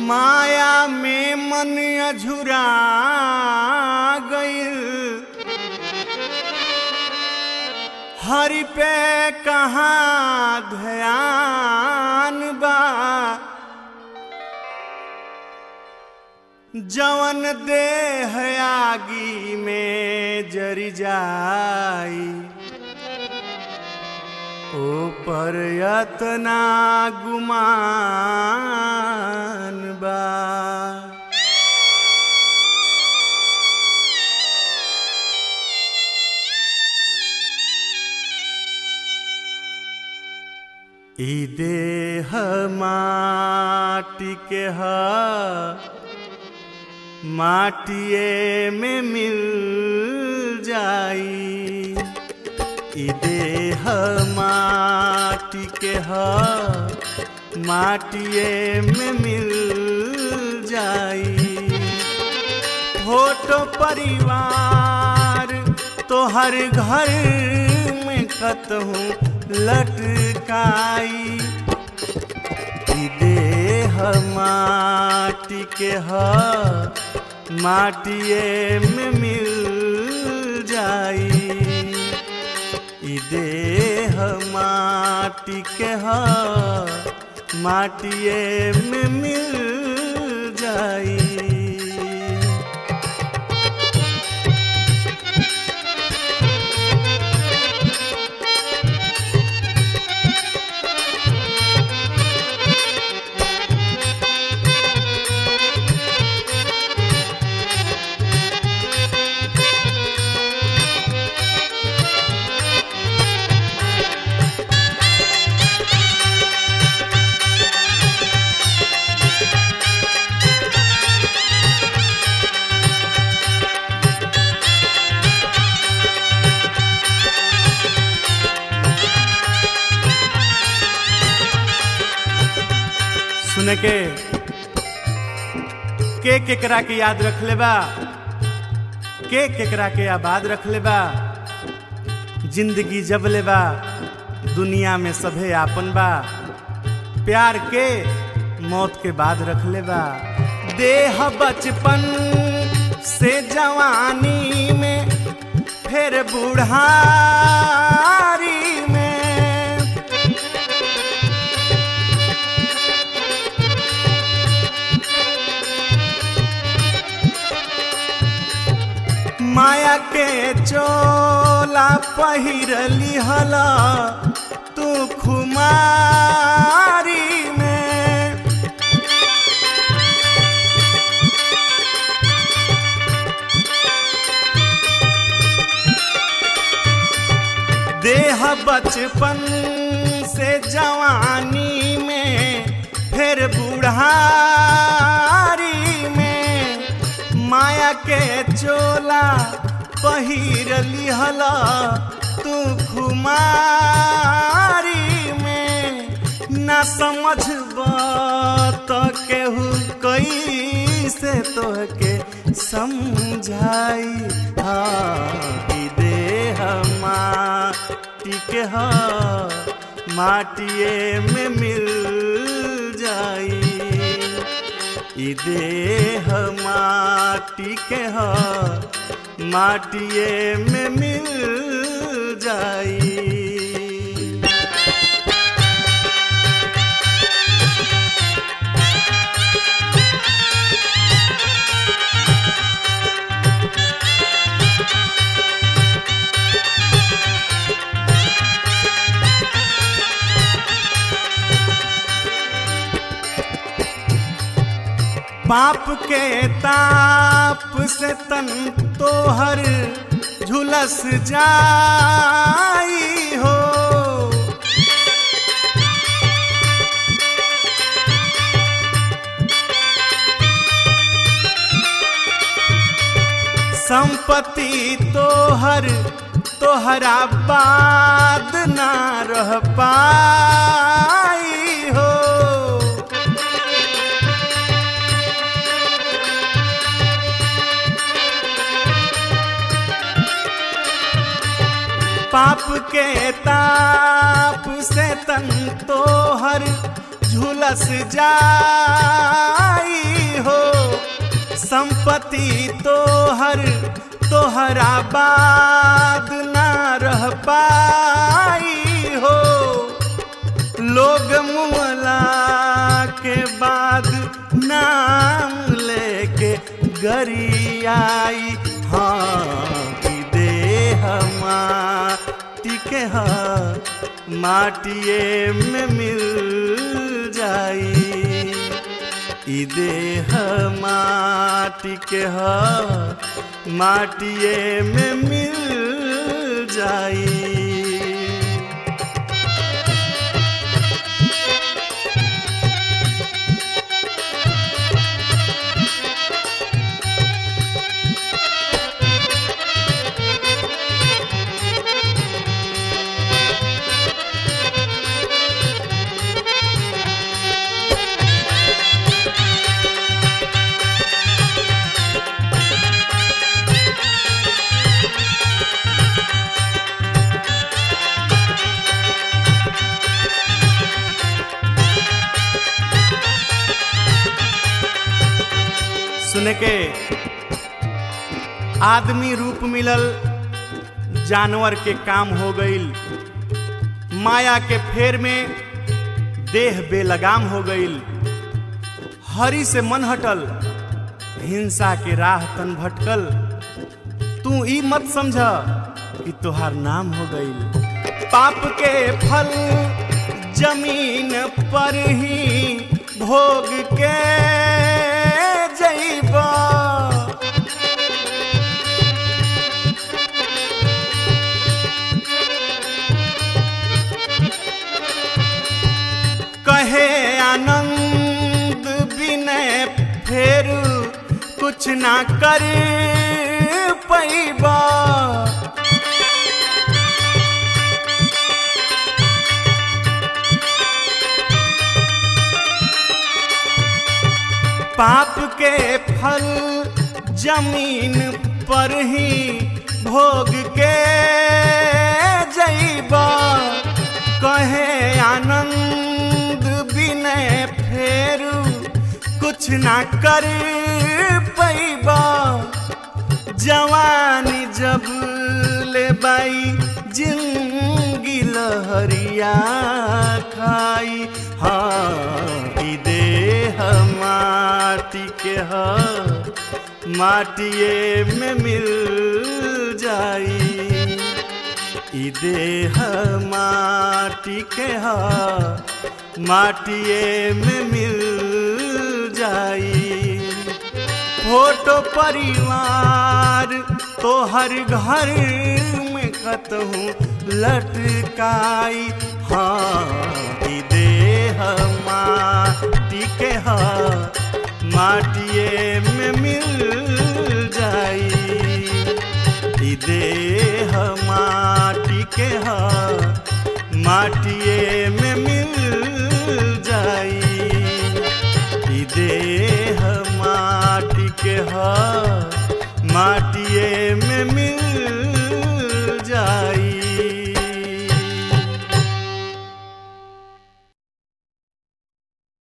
माया में मन अझुरा गईल हरि पे कहाँ ध्यान बा जवन देह आगी में जरी जाई ओ पर यतना गुमान बा ई देह माटी के ह माटिए में मिल जाई ई देह माटी के ह माटिए में मिल जाई फोटो परिवार तो हर घर में कतहूँ लटकाई ई देह माटी के ह माटिए में मिल जाई ई देह माटी के ह माटिए में मिल जाई सुन के के केकरा के याद रख ले बा के केकरा के आबाद रख ले बा जिंदगी जब ले बा दुनिया में सभे आपन बा प्यार के मौत के बाद रख ले बा देह बचपन से जवानी में फिर बुढ़ारी में माया के चोला पहिरली हला तू खुमारी में देह बचपन से जवानी में फिर बुढ़ारी में माया के चोला पहिरली हला तू खुमारी में ना समझ तो केहू कैसे तोहके समझाई हाँ ई देह माटी के ह माटिए में मिल जाई ई देह माटी के ह माटिए में मिल जाई पाप के ताप से तन तोहर झुलस जाई हो संपत्ति तोहर तोहरा बाद ना रह पाई हो पाप के ताप से तन तोहर झुलस जाई हो संपत्ति तोहर तोहरा बाद ना रह पाई हो लोग मुअला के बाद नाम लेके गरियाई हाँ कि देह माटी के हा माटिए में मिल जाई ई देह माटी के हा माटिए में मिल जाई सुने के आदमी रूप मिलल जानवर के काम हो गईल माया के फेर में देह बेलगाम हो गईल हरि से मन हटल हिंसा के राह तन भटकल तू ई मत समझ कि तोहार नाम हो गईल पाप के फल जमीन पर ही भोग के जइबा कहे आनंद विनय फेर कुछ ना कर पैबा पाप के फल जमीन पर ही भोग के जइबा कहे आनंद विनय फेर कुछ ना कर पैबा जवानी जब ले बाई जिंदगी लहरिया खाई हाँ ई देह माटी के ह माटिए में मिल जाई ई देह माटी के ह माटिए में मिल जाई फोटो परिवार तो हर घर में कतहूँ लटकाई हाँ ई देह माटी के हा माटिए में मिल जाई ई देह माटी के हा माटिए में मिल जाई ई देह माटी के ह माटी